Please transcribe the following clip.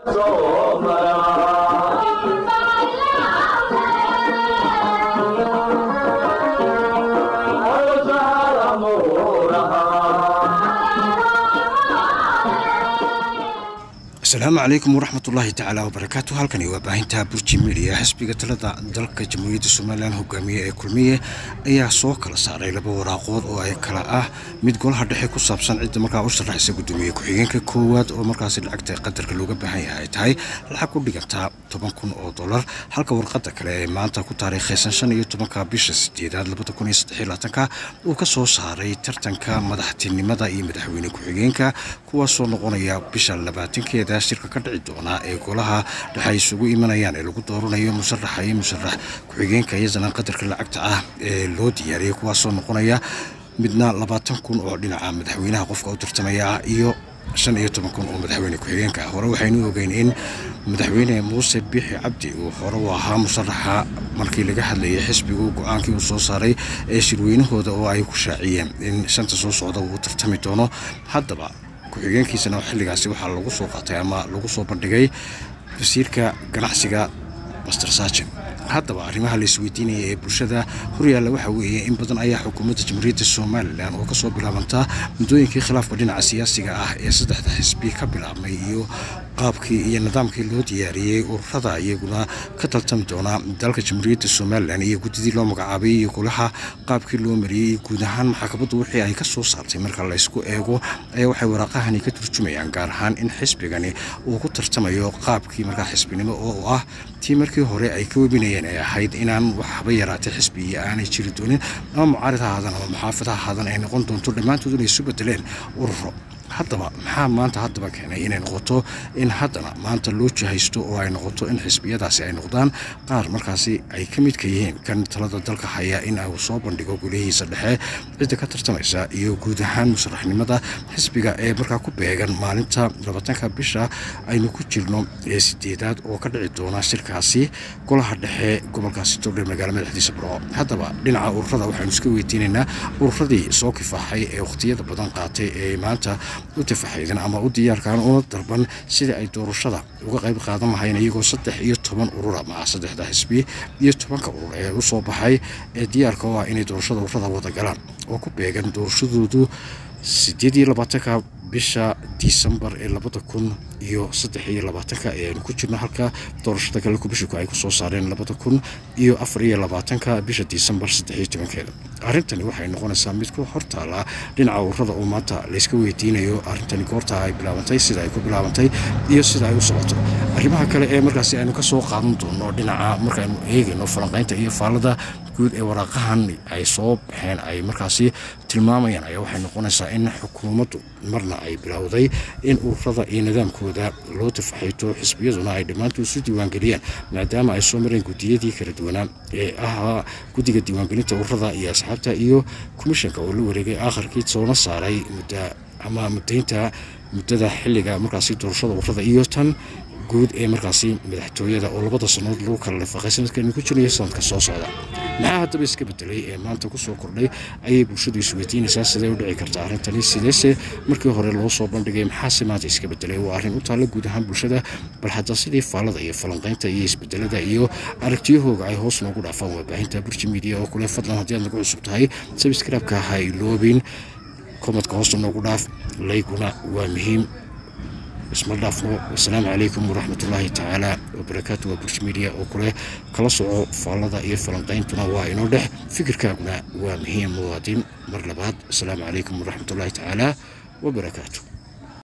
asalaamu calaykum waraxmatullaahi tacaala wabarakaatu halkani waa baahinta burji midiya xisbiga talada dalka jamhuuriyadda somalilan hogaamiye ee kulmiye ayaa soo kala saaray laba waraaqood oo ay kala ah mid golaha dhexe ku saabsan cidda markaa u sharaxaysa gudoomiye ku-xigeenka koowaad oo markaasi lacagta qadarka looga baahan yahay ay tahay lacag ku dhigantaa toban kun oo dolar halka warqada kale ee maanta ku taariikhaysan shan iyo tobanka bisha sideedaad labada kun iyo saddex iyo labaatanka uu ka soo saaray tartanka madaxtinimada iyo madaxweyne ku-xigeenka kuwaasoo noqonaya bisha labaatankeeda shirka ka dhici doona ee golaha dhexe ay isugu imanayaan ee lagu dooranayo musharaxa iyo musharax ku-xigeenka iyadana qadarka lacagta ah ee loo diyaariyay kuwaasoo noqonaya midna labaatan kun oo dhinaca madaxweynaha qofka u tartamaya ah iyo shan iyo toban kun oo madaxweyne ku-xigeenka ah hore waxaynu ogeyn in madaxweyne muuse biixi cabdi uu hore u ahaa musharaxa markii laga hadlayay xisbigu go-aankii uu soo saaray ee shirweynahooda oo ay ku shaaciyeen in shanta soo socda uu tartami doono haddaba ku-xigeenkiisana xilligaasi waxaa lagu soo qaatay ama lagu soo bandhigay wasiirka ganacsiga master sargen haddaba arrimaha la isweydiinaya ee bulshada horyaalla waxaa weeye in badan ayaa xukuumadda jamhuuriyadda somalilan oo kasoo bilaabantaa muddooyinkii khilaafka dhinaca siyaasiga ah ee saddexda xisbi ka bilaabmay iyo qaabkii iyo nidaamkii loo diyaariyey ururada iyaguna ka taltami doona dalka jamhuuriyadda somalilan iyo guddidii loo magacaabay iyo golaha qaabkii loo mariyey iyo guud ahaan maxkamaddu wixii ay ka soo saartay marka laysku eego ayaa waxay waraaqahani ka turjumayaan gaar ahaan in xisbigani uu ku tartamayo qaabkii markaa xisbinimo oo ah tii markii hore ay ka webinayeen ay ahayd inaan waxba yaraatay xisbi iyo aanay jiri doonin ama mucaarid ha haadan ama muxaafid ha haadan ay noqon doonto dhammaantood inay isu bedeleen ururo haddaba maxaa maanta haddaba keenay inay noqoto in haddana maanta loo jahaysto oo ay noqoto in xisbiyadaasi ay noqdaan qaar markaasi ay ka midka yihiin kan talada dalka haya in uu soo bandhigo gulihiisa dhexe cidda ka tartamaysa iyo guud ahaan musharaxnimada xisbiga ee markaa ku beegan maalinta labaatanka bisha aynu ku jirno ee sideedaad oo ka dhici doona shirkaasi golaha dhexe gobolkaasi togdhe magaala madaxdiisa burco haddaba dhinaca ururada waxaanu iska weydiinaynaa ururadii soo kifaaxay ee wakhtiyada badan qaatay ee maanta u tafaxaydan ama u diyaarkaan una dalban sidai ay doorashada uga qayb qaadan lahayn iyagoo saddex iyo toban urura maca saddexda xisbi iyo tobanka urur ee u soo baxay ee diyaarka oo ah inay doorashada ururada wada galaan oo ku beegan doorashadoodu sideed iyo labaatanka bisha disembar ee labada kun iyo saddex iyo labaatanka ee aynu ku jirno halka doorashada kale kubishiku ay kusoo saareen labada kun iyo afar iyo labaatanka bisha disembar saddex iyo tobankeeda arrintani waxay noqonaysaa mid ku hortaala dhinaca ururada oo maanta layska weydiinayo arrintani goorta ay bilaabantay sida ay ku bilaabantay iyo sida ay u socoto arrimaha kale ee markaasi aynu ka soo qaadan doono dhinaca markaaynu eegayno falanqaynta iyo faallada guud ee waraaqahan ay soo baxeen ay markaasi tilmaamayaan ayaa waxay noqonaysaa in xukuumaddu marna ay bilowday in ururada iyo nidaamkooda loo tafaxayto xisbiyaduna ay dhammaantood isu diiwaangeliyaan maadaama ay soo mareen guddiyadii kala duwanaa ee ahaa guddiga diiwaangelinta ururada iyo asxaabta iyo komishanka oo la wareegay aakharkii soona saaray mudda ama muddaynta muddada xilliga markaasi doorashada ururada iyo tan guud ee markaasi madaxtooyada oo labada sannadood lagu kala lifaaqay sanadkani ku jirayo sanadka soo socda maxaa haddaba iska bedelay ee maanta kusoo kordhay ayay bulshadu isweydiinaysaa sidee u dhici karta arrintani sideese markii hore loo soo bandhigay maxaase maanta iska bedelay waa arrin u taalla guud ahaan bulshada bal hadda sidii faallada iyo falanqaynta iyo isbedelada iyo aragtiyahooga ay hoos noogu dhaafaan warbaahinta burji media oo kule fadlan haddii aad nagu cusub tahay sabscribe-ka ha iloobin komadka hoosta noogu dhaaf layguna waa muhiim isma dhaafno wasalaamu calaykum waraxmatullaahi tacaala wabarakaatu waa burj media oo kule kala soco faallada iyo falanqayntuna waa inoo dhex fikirkaaguna waa muhiim muwaadin mar labaad asalaamu calaykum waraxmatullaahi tacaala wabarakaatu